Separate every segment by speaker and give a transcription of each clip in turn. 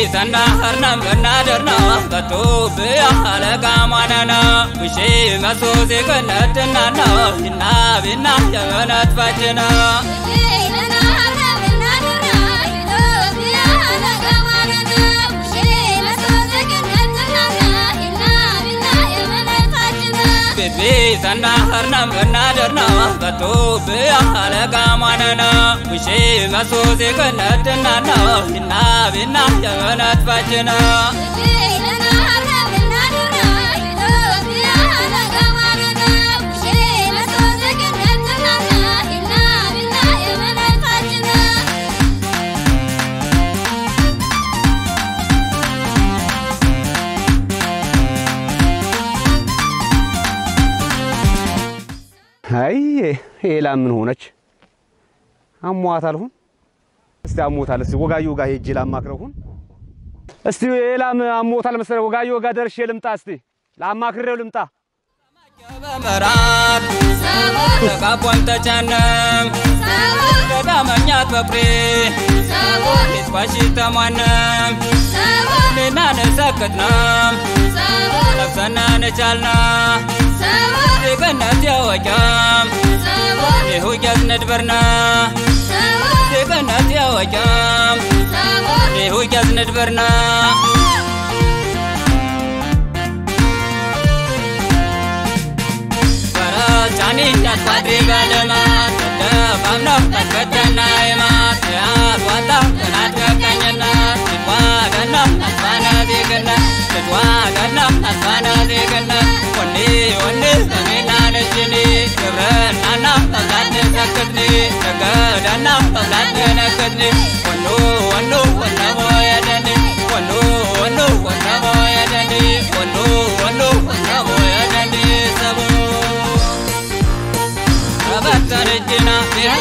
Speaker 1: tana harnam bannadarna batu biya alaga manana wishi maso zikanatna na inna binna yaganat fajna bibi tana harnam bannadarna batu biya alaga manana wishi maso zikanatna na inna binna yaganat fajna
Speaker 2: አይ ሄላ ምን ሆነች? አሟታል ሁን እስቲ አሞታል። እስቲ ወጋየሁ ጋር ሄጄ ላማክረው ሁን እስቲ ሄላም አሞታል መሰለኝ። ወጋየሁ ጋር ደርሼ ልምጣ እስቲ ላማክሬው ልምጣ።
Speaker 1: በመራት ተቃቧን ተጫነም ተዳመኛት በፍሬ ሊትባሺ ተሟነም ሌና ነሰክትነም ለብሰና ነቻልና ዜገነት ያወቂያም ይሁጀት ነድበርና ዜገነት ያወቂያም ይሁጀት ነድበርና ጫኒ ያትፋድሪ በልማት ደፋምኖ ተከተና ይማት ያት ዋታ ጥናት ገቀኝነት ልትዋገና አስፋነ ዜግነት ልትዋገና አስፋነ ዜግነት ወኒ ወኒ ሰሜና ነጅኒ ግብርናና መብላት ሰክትኒ ነገደና መብላት ነክትኒ ወኑ ወኑ ወነሞ የደኒ ወኑ ወኑ ወነሞ የደኒ ወኑ ወኑ ወነሞ የደኒ ሰቡ ረበተርጅና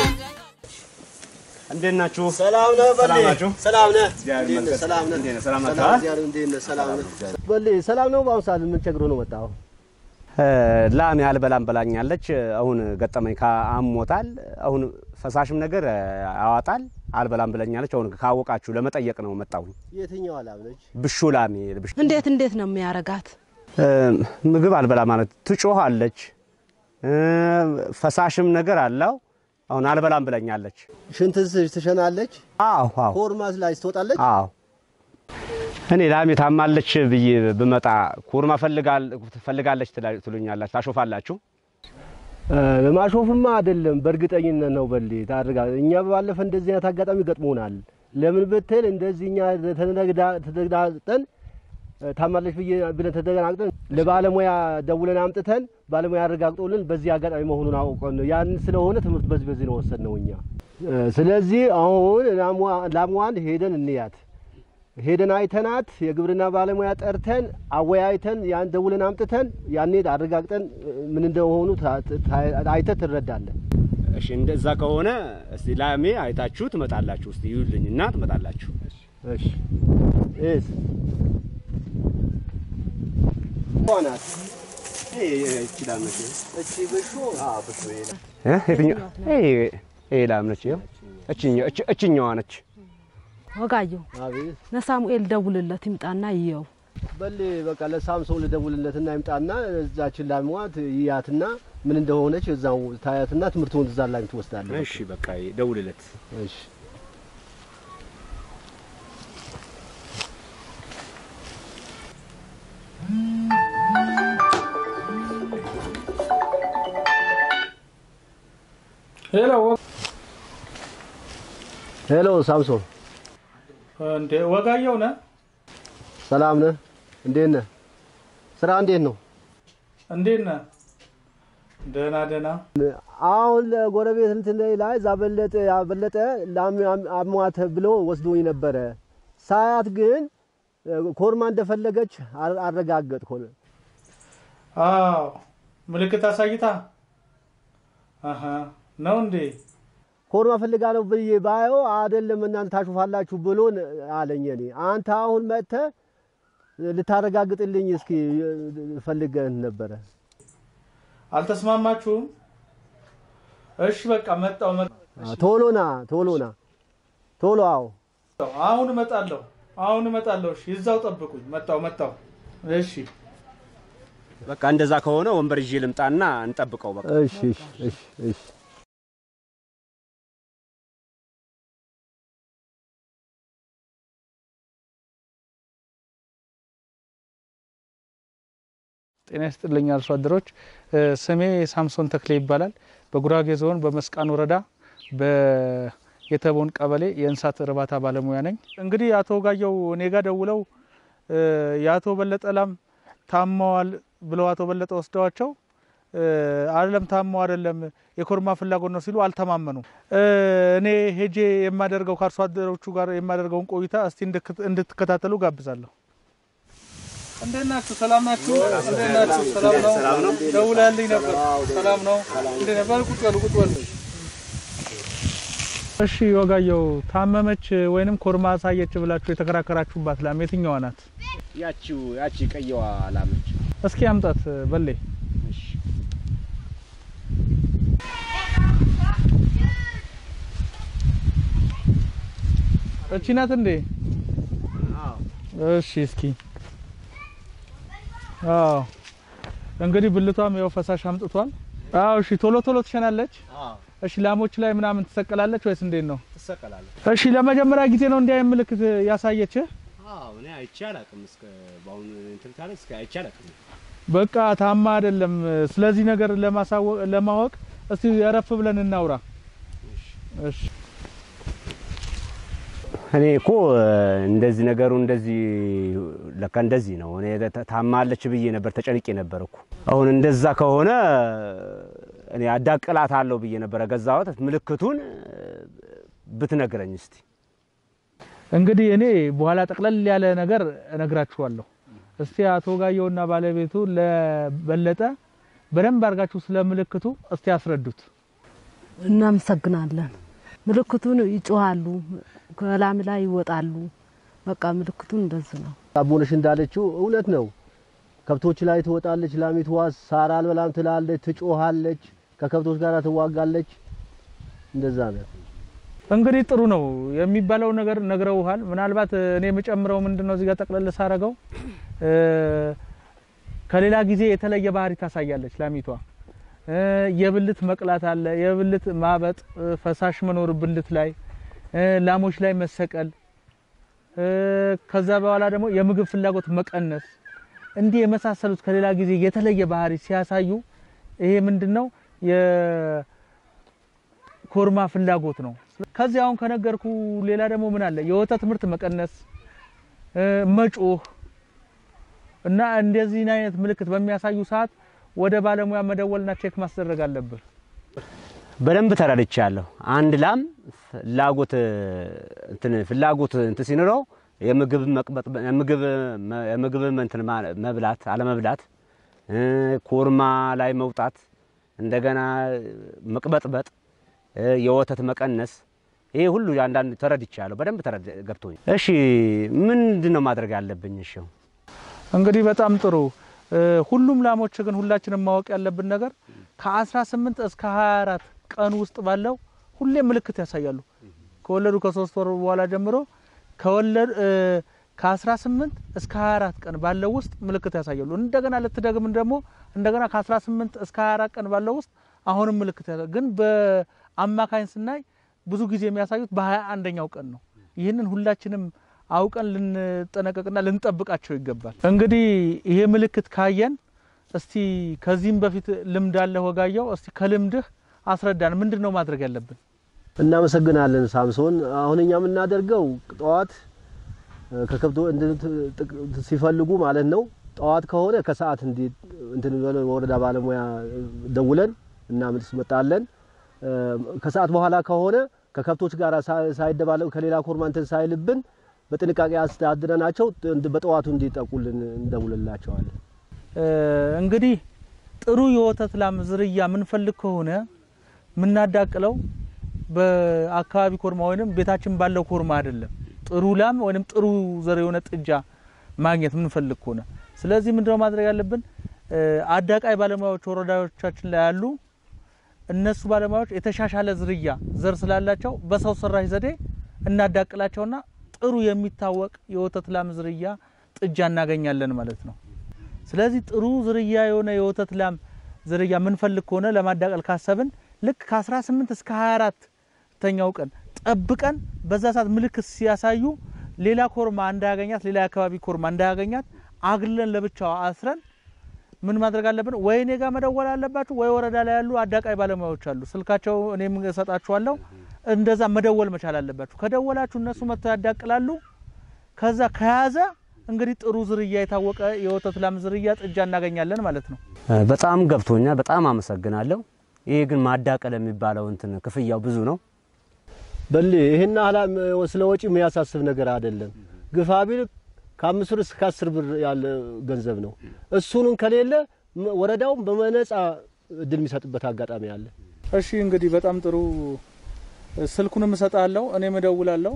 Speaker 2: እንዴት ናችሁ?
Speaker 3: ሰላም ነህ በሌ?
Speaker 2: ሰላም ናችሁ?
Speaker 3: ሰላም ነህ?
Speaker 2: እግዚአብሔር
Speaker 3: እንዴት ነህ?
Speaker 2: ይመስገን።
Speaker 3: ሰላም ነህ?
Speaker 2: እንዴት ነህ? ሰላም
Speaker 3: ሰላም
Speaker 2: ናችሁ?
Speaker 3: እግዚአብሔር እንዴት ነህ? ሰላም ነህ? በሌ ሰላም ነው። በአሁኑ ሰዓት ምን ቸግሮ ነው መጣው?
Speaker 2: ላም ያልበላም በላኛለች። አሁን ገጠመኝ ከአሞታል። አሁን ፈሳሽም ነገር ያዋጣል አልበላም ብለኛለች። አሁን ካወቃችሁ ለመጠየቅ ነው መጣሁኝ።
Speaker 3: የትኛው ላም ነች?
Speaker 2: ብሹ ላሜ ብሹ
Speaker 4: እንዴት እንዴት ነው የሚያረጋት?
Speaker 2: ምግብ አልበላ ማለት ትጮኻለች። ፈሳሽም ነገር አለው። አሁን አልበላም ብለኛለች።
Speaker 3: ሽንትስ ትሸናለች?
Speaker 2: አዎ አዎ
Speaker 3: ኮርማስ ላይ ትወጣለች?
Speaker 2: አዎ እኔ ላሜ ታማለች ብዬ ብመጣ ኩርማ ፈልጋለች ትሉኛላችሁ፣ ታሾፋላችሁ።
Speaker 3: ለማሾፍማ አይደለም፣ በእርግጠኝነት ነው በሌ ታድርጋ። እኛ ባለፈ እንደዚህ አይነት አጋጣሚ ገጥሞናል። ለምን ብትል እንደዚህ እኛ ተደግዳጠን ታማለች ብዬ ብለን ተደናግጠን ለባለሙያ ደውለን አምጥተን ባለሙያ አረጋግጦልን በዚህ አጋጣሚ መሆኑን አውቀን ነው። ያን ስለሆነ ትምህርት በዚህ በዚህ ነው ወሰድነው እኛ። ስለዚህ አሁን ላሟን ሄደን እንያት ሄደን አይተናት የግብርና ባለሙያ ጠርተን አወያይተን ያን ደውለን አምጥተን ያኔ አረጋግጠን ምን እንደሆኑ አይተህ ትረዳለህ።
Speaker 2: እሺ እንደዛ ከሆነ እስቲ ላሜ አይታችሁ ትመጣላችሁ። እስቲ ይዩልኝና ትመጣላችሁ።
Speaker 3: እሺ እስ ዋናት እቺ ብሾ
Speaker 2: እ የትኛው ይሄ ላም ነች። ይኸው እችኛዋ እችኛዋ ነች።
Speaker 4: ወጋየሁ
Speaker 3: አቤት
Speaker 4: ለሳሙኤል ደውልለት ይምጣና ይየው።
Speaker 3: በል በቃ ለሳምሶን ልደውልለትና ይምጣና እዛችን ላሟት ይያትና ምን እንደሆነች እዛው ታያትና ትምህርቱን እዛ ላይ ትወስዳለህ።
Speaker 2: እሺ በቃ ደውልለት።
Speaker 3: እሺ
Speaker 5: ሄሎ
Speaker 3: ሄሎ ሳምሶን
Speaker 5: እንዴ ወጋየሁ ነህ?
Speaker 3: ሰላም ነህ? እንዴት ነህ? ስራ እንዴት ነው?
Speaker 5: እንዴት ነህ? ደህና ደህና።
Speaker 3: አሁን ለጎረቤት እንትን ላይ እዛ በለጠ በለጠ ላም አሟት ብሎ ወስዶኝ ነበረ። ሳያት ግን ኮርማ እንደፈለገች አረጋገጥኩ።
Speaker 5: አዎ ምልክት አሳይታ አሀ ነው እንዴ?
Speaker 3: ኮርማ ፈልጋለሁ ብዬ ባየው አይደለም እናንተ ታሹፋላችሁ ብሎ አለኝ። እኔ አንተ አሁን መጥተህ ልታረጋግጥልኝ እስኪ ፈልገን ነበረ።
Speaker 5: አልተስማማችሁም? እሺ በቃ መጣው መጣው።
Speaker 3: ቶሎና ቶሎና ቶሎ አዎ
Speaker 5: አሁን እመጣለሁ። አሁን እመጣለሁ። እሺ እዛው ጠብቁኝ። መጣው መጣው። እሺ
Speaker 2: በቃ እንደዛ ከሆነ ወንበር ይዤ ልምጣና እንጠብቀው። በቃ
Speaker 3: እሺ እሺ እሺ እሺ
Speaker 5: ጤና ይስጥልኝ አርሶ አደሮች። እ፣ ስሜ ሳምሶን ተክሌ ይባላል። በጉራጌ ዞን በመስቃን ወረዳ በየተቦን ቀበሌ የእንስሳት እርባታ ባለሙያ ነኝ። እንግዲህ አቶ ጋየው እኔ ጋ ደውለው እ፣ የአቶ በለጠ ላም ታመዋል ብለው አቶ በለጠ ወስደዋቸው እ፣ አይደለም ታመው አይደለም የኮርማ ፍላጎት ነው ሲሉ አልተማመኑም። እ፣ እኔ ሄጄ የማደርገው ከአርሶ አደሮቹ ጋር የማደርገውን ቆይታ እስቲ እንድክ- እንድትከታተሉ ጋብዛለሁ። እንዴት ናችሁ? ሰላም ናችሁ? እንዴት ናችሁ? ሰላም ነው። ደውላልኝ ነበር። ሰላም ነው። እንዴት ነበር? ቁጭ በሉ፣ ቁጭ በሉ። እሺ ወጋየው፣ ታመመች ወይንም ኮርማ አሳየች ብላችሁ የተከራከራችሁባት ላም የትኛዋ ናት?
Speaker 2: ያቺው ያቺ ቀየዋ ላመች
Speaker 5: እስኪ አምጣት በሌ። እቺ ናት እንዴ? እሺ እስኪ አዎ እንግዲህ ብልቷም ያው ፈሳሽ አምጥቷል። አዎ እሺ ቶሎ ቶሎ ትሸናለች። እሺ ላሞች ላይ ምናምን ትሰቀላለች ወይስ እንዴት ነው?
Speaker 2: ትሰቀላለች።
Speaker 5: እሺ ለመጀመሪያ ጊዜ ነው እንዲህ አይነት ምልክት ያሳየች?
Speaker 2: አዎ እኔ አይቼ አላውቅም። እስከ በአሁኑ እንትን ካለ እስከ አይቼ አላውቅም።
Speaker 5: በቃ ታማ አይደለም። ስለዚህ ነገር ለማሳወቅ ለማወቅ እስቲ ረፍ ብለን እናውራ። እሺ
Speaker 2: እኔ እኮ እንደዚህ ነገሩ እንደዚህ ለካ እንደዚህ ነው። እኔ ተ- ታማለች ብዬ ነበር ተጨንቄ ነበር እኮ። አሁን እንደዛ ከሆነ እኔ አዳቅላታለሁ ብዬ ነበረ ገዛሁት። ምልክቱን ብትነግረኝ እስቲ።
Speaker 5: እንግዲህ እኔ በኋላ ጠቅለል ያለ ነገር እነግራችኋለሁ። እስቲ አቶ ጋየውና ባለቤቱ ለበለጠ በደንብ አድርጋችሁ ስለ ምልክቱ እስቲ ያስረዱት።
Speaker 4: እናመሰግናለን። ምልክቱን ይጮሃሉ፣ ከላም ላይ ይወጣሉ። በቃ ምልክቱን እንደዚህ ነው።
Speaker 3: አቦነሽ እንዳለችው እውነት ነው። ከብቶች ላይ ትወጣለች። ላሚቷ ሳር አልበላም ትላለች፣ ትጮሃለች፣ ከከብቶች ጋር ትዋጋለች። እንደዛ ነው።
Speaker 5: እንግዲህ ጥሩ ነው የሚባለው ነገር ነግረውሃል። ምናልባት እኔ የምጨምረው ምንድነው እዚህ ጋር ጠቅለል ሳረገው እ፣ ከሌላ ጊዜ የተለየ ባህሪ ታሳያለች ላሚቷ። እ፣ የብልት መቅላት አለ፣ የብልት ማበጥ፣ እ፣ ፈሳሽ መኖር ብልት ላይ እ፣ ላሞች ላይ መሰቀል እ፣ ከዛ በኋላ ደግሞ የምግብ ፍላጎት መቀነስ እንዲህ የመሳሰሉት ከሌላ ጊዜ የተለየ ባህሪ ሲያሳዩ ይሄ ምንድነው የኮርማ ፍላጎት ነው። ከዚህ አሁን ከነገርኩ ሌላ ደግሞ ምን አለ? የወተት ምርት መቀነስ፣ እ፣ መጮህ እና እንደዚህን አይነት ምልክት በሚያሳዩ ሰዓት ወደ ባለሙያ መደወልና ቼክ ማስደረግ አለብህ።
Speaker 2: በደንብ ተረድቻለሁ። አንድ ላም ፍላጎት እንትን ፍላጎት እንትን ሲኖረው የምግብ መቅበጥ የምግብ የምግብ እንትን ማ- መብላት አለመብላት እ፣ ኮርማ ላይ መውጣት እንደገና መቅበጥበጥ እ፣ የወተት መቀነስ ይሄ ሁሉ አንዳንድ ተረድቻለሁ። በደንብ ተረድ ገብቶኝ። እሺ ምንድን ነው ማድረግ ያለብኝ? እሺ
Speaker 5: እንግዲህ በጣም ጥሩ። እ፣ ሁሉም ላሞች ግን ሁላችንም ማወቅ ያለብን ነገር ከ18 እስከ 24 ቀን ውስጥ ባለው ሁሌም ምልክት ያሳያሉ። ከወለዱ ከሶስት ወር በኋላ ጀምሮ ከወለዱ እ፣ ከ18 እስከ 24 ቀን ባለው ውስጥ ምልክት ያሳያሉ። እንደገና ልትደግምን ደግሞ እንደገና ከ18 እስከ 24 ቀን ባለው ውስጥ አሁንም ምልክት ያሳያሉ። ግን በአማካኝ ስናይ ብዙ ጊዜ የሚያሳዩት በ21ኛው ቀን ነው። ይህንን ሁላችንም አውቀን ልንጠነቀቅና ልንጠብቃቸው ይገባል። እንግዲህ ይሄ ምልክት ካየን እስቲ ከዚህም በፊት ልምድ አለ ወጋየው፣ እስቲ ከልምድህ አስረዳን። ምንድን ነው ማድረግ ያለብን?
Speaker 3: እናመሰግናለን ሳምሶን። አሁን እኛ የምናደርገው ጠዋት እ፣ ከከብቶ እንትን ጥቅ- ሲፈልጉ ማለት ነው። ጠዋት ከሆነ ከሰዓት እንዲ እንትን ብለን ወረዳ ባለሙያ ደውለን እናስመጣለን። እ፣ ከሰዓት በኋላ ከሆነ ከከብቶች ጋር ሳ- ሳይደባለቁ ከሌላ ኮርማ እንትን ሳይልብን በጥንቃቄ አስተዳድረናቸው እንድ- በጠዋቱ እንዲጠቁልን እንደውልላቸዋለን።
Speaker 5: እ፣ እንግዲህ ጥሩ የወተት ላም ዝርያ የምንፈልግ ከሆነ የምናዳቅለው በአካባቢ ኮርማ ወይም ቤታችን ባለው ኮርማ አይደለም። ጥሩ ላም ወይም ጥሩ ዘር የሆነ ጥጃ ማግኘት የምንፈልግ ከሆነ ስለዚህ ምንድነው ማድረግ ያለብን? እ፣ አዳቃይ ባለሙያዎች ወረዳዎቻችን ላይ ያሉ እነሱ ባለሙያዎች የተሻሻለ ዝርያ ዘር ስላላቸው በሰው ሰራሽ ዘዴ እናዳቅላቸውና ጥሩ የሚታወቅ የወተት ላም ዝርያ ጥጃ እናገኛለን ማለት ነው። ስለዚህ ጥሩ ዝርያ የሆነ የወተት ላም ዝርያ ምንፈልግ ከሆነ ለማዳቀል ካሰብን ልክ ከ18 እስከ 24 ተኛው ቀን ጠብቀን በዛ ሰዓት ምልክት ሲያሳዩ ሌላ ኮርማ እንዳያገኛት ሌላ የአካባቢ ኮርማ እንዳያገኛት አግለን ለብቻዋ አስረን ምን ማድረግ አለብን? ወይ እኔ ጋር መደወል አለባችሁ፣ ወይ ወረዳ ላይ ያሉ አዳቃይ ባለሙያዎች አሉ። ስልካቸው እኔም እሰጣችኋለሁ። እንደዛ መደወል መቻል አለባችሁ። ከደወላችሁ እነሱ መጥተው ያዳቅላሉ። ከዛ ከያዘ እንግዲህ ጥሩ ዝርያ የታወቀ የወተት ላም ዝርያ ጥጃ እናገኛለን ማለት ነው።
Speaker 2: በጣም ገብቶኛል። በጣም አመሰግናለሁ። ይሄ ግን ማዳቀል የሚባለው እንትን ክፍያው ብዙ ነው።
Speaker 3: በል ይሄን አላ ስለ ወጪ የሚያሳስብ ነገር አይደለም። ግፋ ቢል ከአምስት ብር እስከ አስር ብር ያለ ገንዘብ ነው። እሱንም ከሌለ ም- ወረዳውም በነጻ እድል የሚሰጥበት አጋጣሚ አለ።
Speaker 5: እሺ እንግዲህ በጣም ጥሩ። ስልኩንም እሰጣለሁ፣ እኔም እደውላለሁ።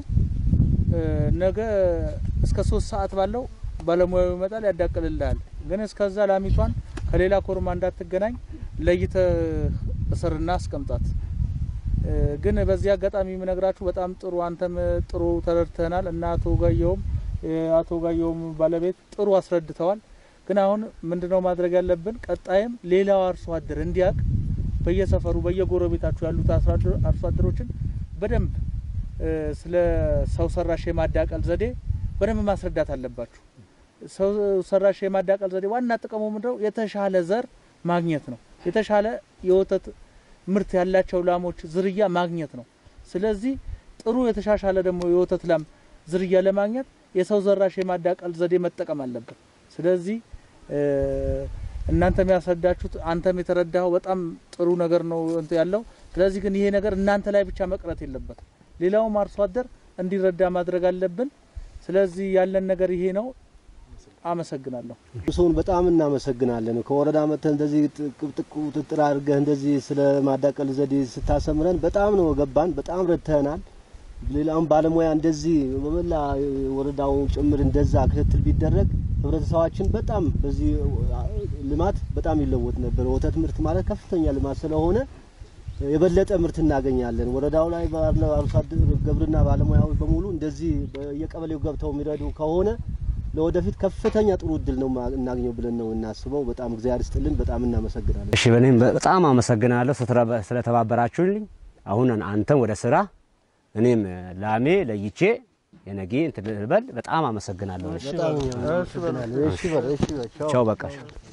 Speaker 5: ነገ እስከ ሶስት ሰዓት ባለው ባለሙያው ይመጣል፣ ያዳቅልልሃል። ግን እስከዛ ላሚቷን ከሌላ ኮርማ እንዳትገናኝ ለይተህ እስርና አስቀምጣት። እ፣ ግን በዚህ አጋጣሚ የምነግራችሁ በጣም ጥሩ አንተም ጥሩ ተረድተናል እና አቶ ጋየውም የአቶ ጋየውም ባለቤት ጥሩ አስረድተዋል። ግን አሁን ምንድነው ማድረግ ያለብን? ቀጣይም ሌላው አርሶ አደር እንዲያውቅ በየሰፈሩ በየጎረቤታችሁ ያሉት አርሶ አደሮ- አርሶ አደሮችን በደንብ እ፣ ስለ ሰው ሰራሽ የማዳቀል ዘዴ በደንብ ማስረዳት አለባችሁ። ሰው ሰራሽ የማዳቀል ዘዴ ዋና ጥቅሙ ምንድነው? የተሻለ ዘር ማግኘት ነው። የተሻለ የወተት ምርት ያላቸው ላሞች ዝርያ ማግኘት ነው። ስለዚህ ጥሩ የተሻሻለ ደግሞ የወተት ላም ዝርያ ለማግኘት የሰው ዘራሽ የማዳቀል ዘዴ መጠቀም አለብን። ስለዚህ እ፣ እናንተም ያስረዳችሁት አንተም የተረዳኸው በጣም ጥሩ ነገር ነው እንትን ያለው። ስለዚህ ግን ይሄ ነገር እናንተ ላይ ብቻ መቅረት የለበትም። ሌላውም አርሶ አደር እንዲረዳ ማድረግ አለብን። ስለዚህ ያለን ነገር ይሄ ነው። አመሰግናለሁ።
Speaker 3: ሰውን በጣም እናመሰግናለን። ከወረዳ መጥተህ እንደዚህ ጥብጥቅ ቁጥጥር አድርገህ እንደዚህ ስለ ማዳቀል ዘዴ ስታሰምረን በጣም ነው ገባን። በጣም ረድተናል። ሌላውን ባለሙያ እንደዚህ በመላ ወረዳው ጭምር እንደዛ ክትትል ቢደረግ ህብረተሰባችን በጣም በዚህ ልማት በጣም ይለወጥ ነበር። ወተት ምርት ማለት ከፍተኛ ልማት ስለሆነ የበለጠ ምርት እናገኛለን። ወረዳው ላይ ባለው አርሶ አደር ግብርና ባለሙያዎች በሙሉ እንደዚህ በየቀበሌው ገብተው የሚረዱ ከሆነ ለወደፊት ከፍተኛ ጥሩ እድል ነው ማ- እናገኘው ብለን ነው እናስበው። በጣም እግዚአብሔር ይስጥልን። በጣም እናመሰግናለን።
Speaker 2: እሺ በእኔም በጣም አመሰግናለሁ ስትረ- ስለተባበራችሁልኝ። አሁን አንተም ወደ ስራ እኔም ላሜ ለይቼ የነጌ እንትን ልበል። በጣም አመሰግናለሁ። እሺ
Speaker 3: በጣም እናመሰግናለን። እሺ በል እሺ በል ቻው።
Speaker 2: ቻው በቃ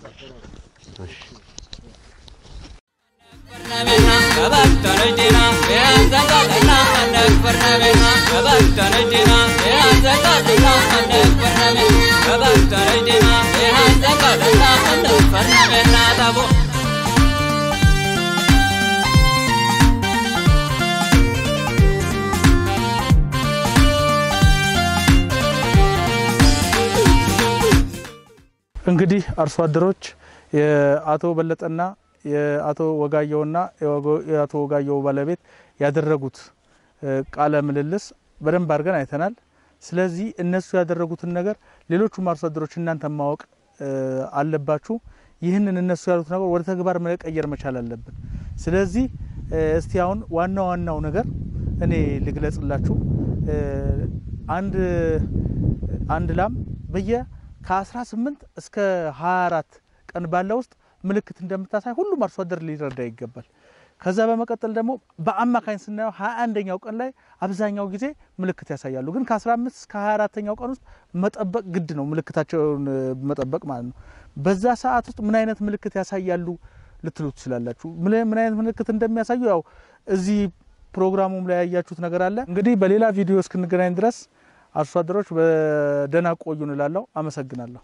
Speaker 5: እንግዲህ አርሶ አደሮች የአቶ በለጠና የአቶ ወጋየውና የወጎ- የአቶ ወጋየው ባለቤት ያደረጉት እ፣ ቃለ ምልልስ በደንብ አድርገን አይተናል። ስለዚህ እነሱ ያደረጉትን ነገር ሌሎቹም አርሶ አደሮች እናንተ ማወቅ እ፣ አለባችሁ። ይህንን እነሱ ያሉት ነገር ወደ ተግባር መቀየር መቻል አለብን። ስለዚህ እ፣ እስቲ አሁን ዋና ዋናው ነገር እኔ ልግለጽላችሁ። እ፣ አንድ አንድ ላም በየ ከ18 እስከ 24 ቀን ባለው ውስጥ ምልክት እንደምታሳይ ሁሉም አርሶ አደር ሊረዳ ይገባል። ከዛ በመቀጠል ደግሞ በአማካኝ ስናየው 21ኛው ቀን ላይ አብዛኛው ጊዜ ምልክት ያሳያሉ። ግን ከ15 እስከ 24ኛው ቀን ውስጥ መጠበቅ ግድ ነው፣ ምልክታቸውን እ፣ መጠበቅ ማለት ነው። በዛ ሰዓት ውስጥ ምን አይነት ምልክት ያሳያሉ ልትሉ ትችላላችሁ። ምን ምን አይነት ምልክት እንደሚያሳዩ ያው እዚህ ፕሮግራሙም ላይ ያያችሁት ነገር አለ። እንግዲህ በሌላ ቪዲዮ እስክንገናኝ ድረስ አርሶ አደሮች በደህና ቆዩ እንላለሁ። አመሰግናለሁ።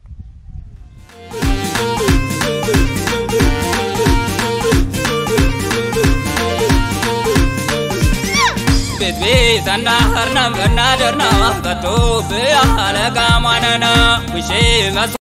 Speaker 1: ቤት ቤት እናህርነም እናደርና በቶ ብያ አለጋ ማነና ውሼ መስ